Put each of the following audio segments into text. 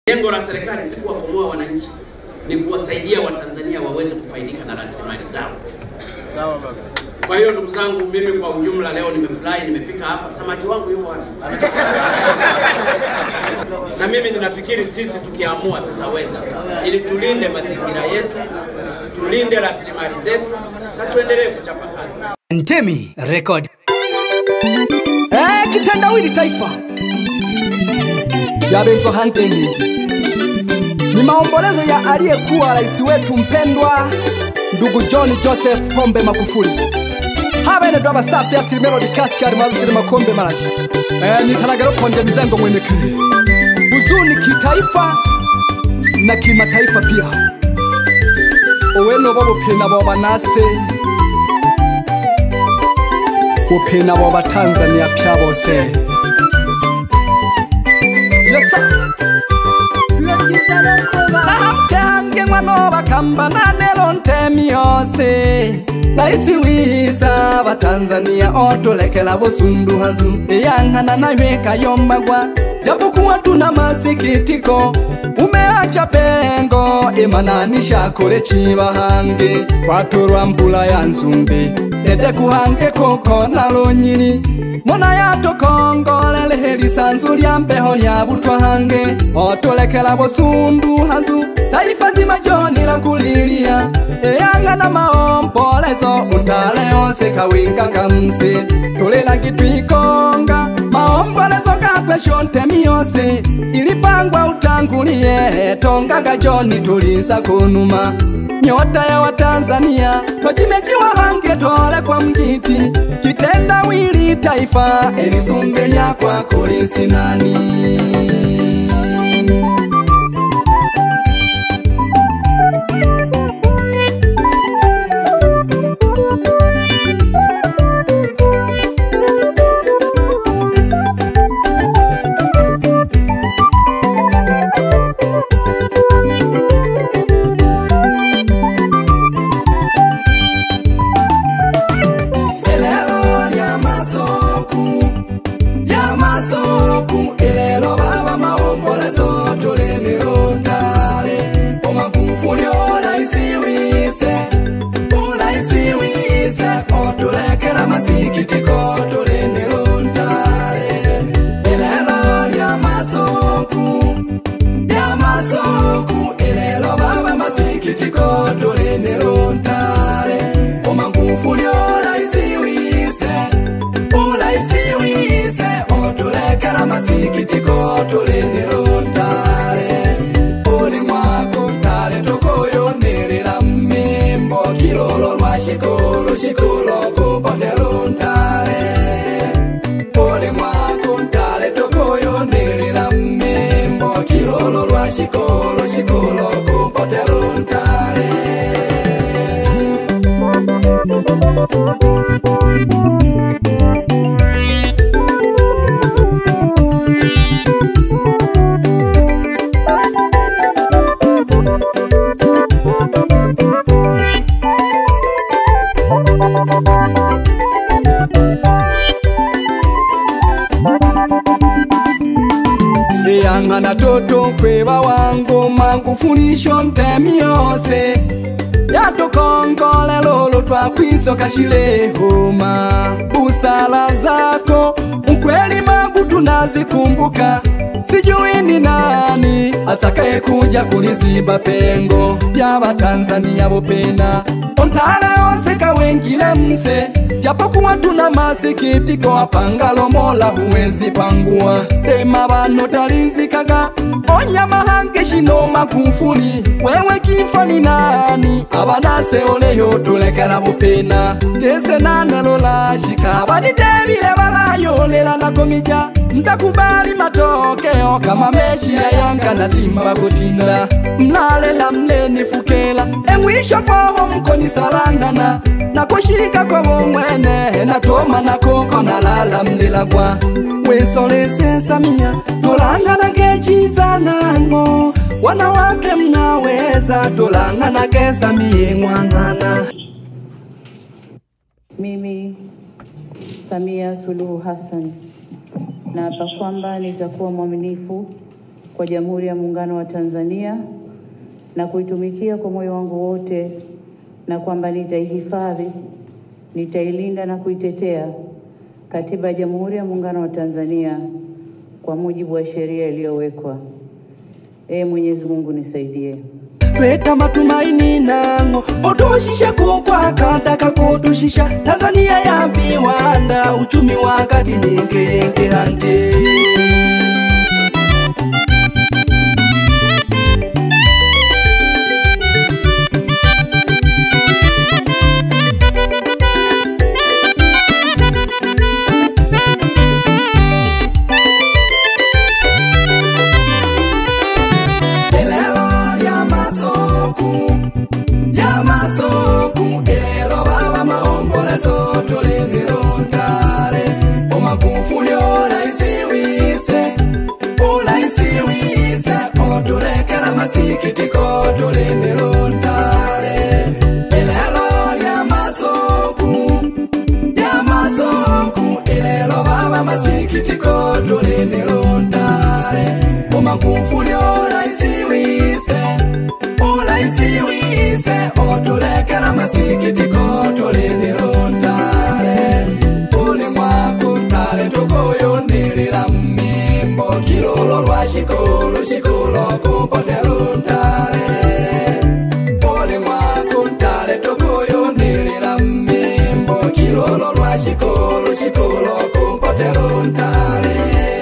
Lengo la serikali si kuwakomoa wananchi, ni kuwasaidia Watanzania waweze kufaidika na rasilimali zao. Sawa baba. Kwa hiyo ndugu zangu, mimi kwa ujumla leo nimefurahi, nimefika hapa. Samaki wangu yuko wapi? na mimi ninafikiri sisi tukiamua tutaweza, ili tulinde mazingira yetu, tulinde rasilimali zetu na tuendelee kuchapa kazi. Ntemi Record. Eh, kitendawili taifa ya Benzo Hunting ni maombolezo ya aliyekuwa rais wetu mpendwa ndugu John Joseph Pombe Magufuli. Haba ene dwaba safi ya silimelo dikasi alimaarufu kile makombe marashi eh, nitaragero konde mizango mwenekele huzuni kitaifa na kimataifa pia oweno bo buphina bo banase buphina bo batanzania pya bose yesa nahamkange mwano bakamba nanelo ntemi yose laisi wisa batanzania otolekela busundu hazu eyanghana naye kayombagwa japokuwa tuna masikitiko umeacha pengo imananisha kole chibahange kwatorwa mbula ya nzumbi ede kuhange koko nalo nyini mona yatokongolele helisanzu lya mbeho lya butwange otolekela busundu hazu taifa zima joni la kulilia eyanga na maombolezo utale ose kawinga kamsi tulila kitwikonga maombolezo gapesho ntemi yose ilipangwa utangulie tongaga joni tulinza kunuma nyota ya watanzania tojimejiwa hange tole kwa mgiti kitendawili taifa elisumbenya kwa kulisinani elelo lya masoku lya masoku elelo baba maombolezo tulinilundale omagufuli olaisiwise olaisiwise otulekela masikitiko tulinilundale elelo lya masoku lya masoku elelo baba masikitiko tulinilundale omagufuli olaisiwise olaisiwise otulekela masikitiko tulinilundale uli mwako ntale tukuyunilila mmimbo kilolo lwa shikulu shikulu kupotelundale uli mwako ntale tukuyunilila mmimbo kilolo lwa shikulu shikulu kupotelundale eyang'ana toto kweba wangu mangufunisho ntemi yose yatokongolela olo twakwisoka shilehoma busala zako ukweli magu tunazikumbuka sijui ni nani atakaye kuja kuliziba pengo vya Watanzania bopena ontale oseka wengile mse japokuwa tuna masikitiko apangalo mola huwezi pangua dema bano talinzikaga onyama hange shino makufuli wewe kifa ni nani abanase oleyo tulekela bupena gese nanelola shika banitebile balayolela nakomija ntakubali matokeo kama meshi ya yanga na simba kutinda mlalela mlenifukela emwisho poho mkonisalangana nakushika kwa bomwene natoma nakoko nalala mlilagwa wesolese samia tolangana ngechizanango wanawake mnaweza tolangana kesamie ng'wang'ana Mimi Samia Suluhu Hassan naapa kwamba nitakuwa mwaminifu kwa Jamhuri ya Muungano wa Tanzania na kuitumikia kwa moyo wangu wote, na kwamba nitaihifadhi, nitailinda na kuitetea Katiba ya Jamhuri ya Muungano wa Tanzania kwa mujibu wa sheria iliyowekwa. Ee Mwenyezi Mungu nisaidie. tweta matumaini nango otushisha kukwakataka kutushisha tanzania ya viwanda uchumi wakati nyingi hange elelo lya masoku lya masoku elelo baba maombolezo tulimirundale omagufuli olaisiwise olaisiwise otulekela masikitiko tulimirundale elelo lya masoku lya masoku elelo baba masikitiko tulimirundale omagufuli olaisiwise olaisiwise otulekela masikitiko tulinilundale ulimwakutale tukuyunilila mmimbo kilolo lwa shikulu shikulu kupotelundale ulimwakutale tukuyunilila mmimbo kilolo lwa shikulu shikulu kupotelundale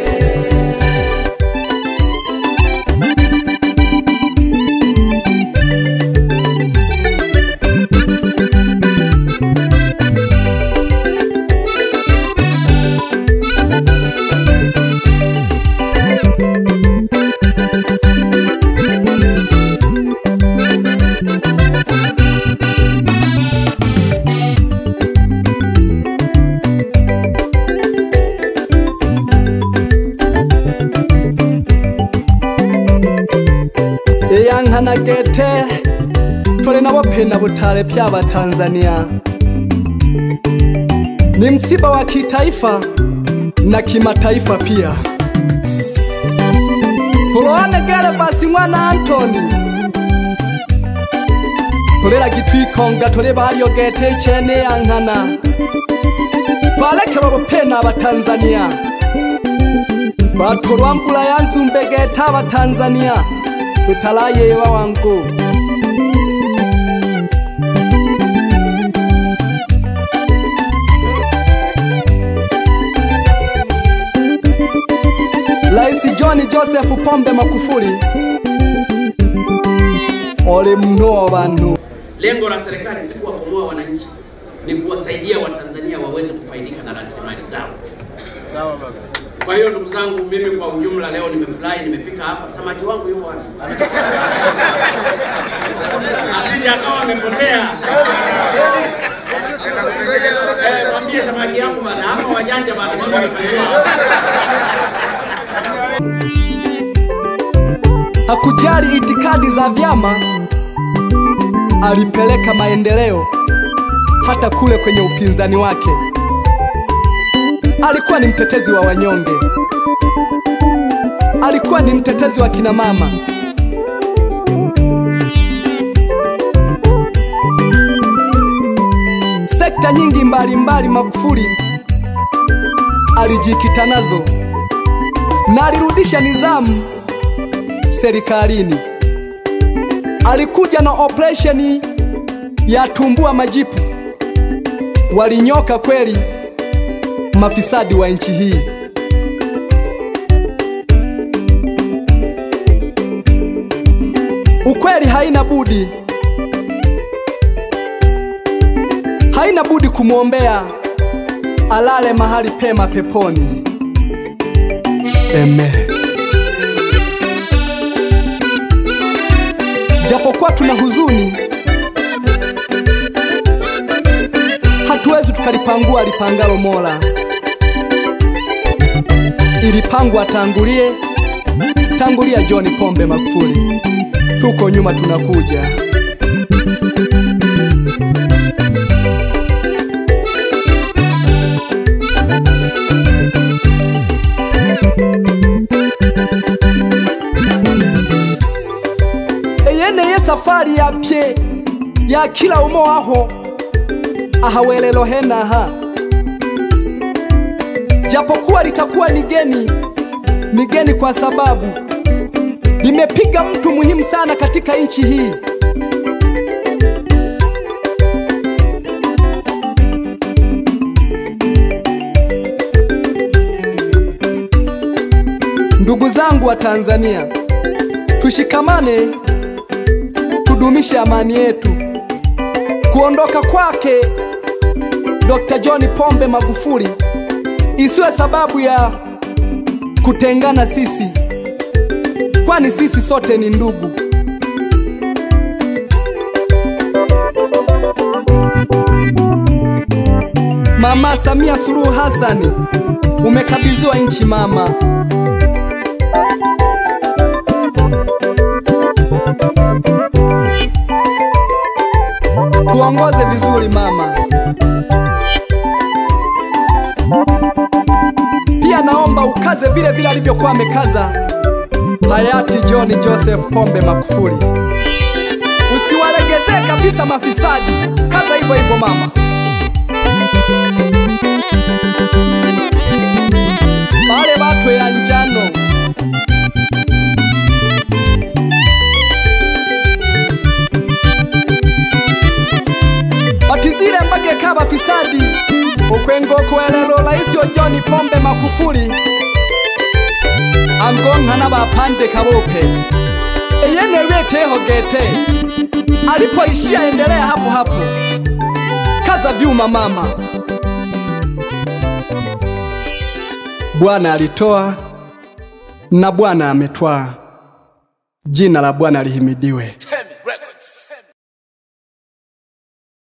eyankhanagete tole nabo phena butale pya Tanzania. Ni msiba wa kitaifa na kimataifa pia. Kuloane gele basi mwana Antoni tolera gitwikonga tole balyogete chene yankhana balekela bupena abatanzania batolwa mbula yanzumbegeta abatanzania tutalayewa wangu Rais John Joseph Pombe Magufuli ole mno bantu Lengo la serikali si kuwakomoa wananchi, ni kuwasaidia Watanzania waweze kufaidika na rasilimali zao. Sawa baba. Kwa hiyo ndugu zangu, mimi kwa ujumla leo nimefurahi, nimefika hapa. Samaki wangu yuko wapi? Asije akawa amepotea. Eh, mwambie samaki yangu bana, hapa wajanja bana, mimi nimefanikiwa. hakujali itikadi za vyama, alipeleka maendeleo hata kule kwenye upinzani wake. Alikuwa ni mtetezi wa wanyonge, alikuwa ni mtetezi wa kina mama. Sekta nyingi mbalimbali Magufuli alijikita nazo na alirudisha nidhamu serikalini. Alikuja na operesheni ya tumbua majipu, walinyoka kweli mafisadi wa nchi hii. Ukweli haina budi, haina budi kumwombea alale mahali pema peponi. Amen. Japokuwa tuna huzuni, hatuwezi tukalipangua lipangalo Mola. Ilipangwa tangulie, tangulia John Pombe Magufuli, tuko nyuma tunakuja. safari yapye ya kila umo aho ahawelelo henaha japokuwa litakuwa ni geni ni geni kwa sababu limepiga mtu muhimu sana katika nchi hii Ndugu zangu wa Tanzania, tushikamane, tudumishe amani yetu. Kuondoka kwake Dr. John Pombe Magufuli isiwe sababu ya kutengana sisi, kwani sisi sote ni ndugu. Mama Samia Suluhu Hassani, umekabidhiwa nchi mama. Tuongoze vizuri mama. Pia naomba ukaze vile vile alivyokuwa amekaza hayati John Joseph Pombe Magufuli. Usiwalegezee kabisa mafisadi, kaza hivyo hivyo mama. Wale watu ya njano batizile mbageka bafisadi ukwengo kuelelo laisi John Pombe Magufuli angonka bapande kabope eyene weteho gete alipoishia endelea hapo hapo kaza vyuma mama Bwana alitoa na Bwana ametwaa jina la Bwana lihimidiwe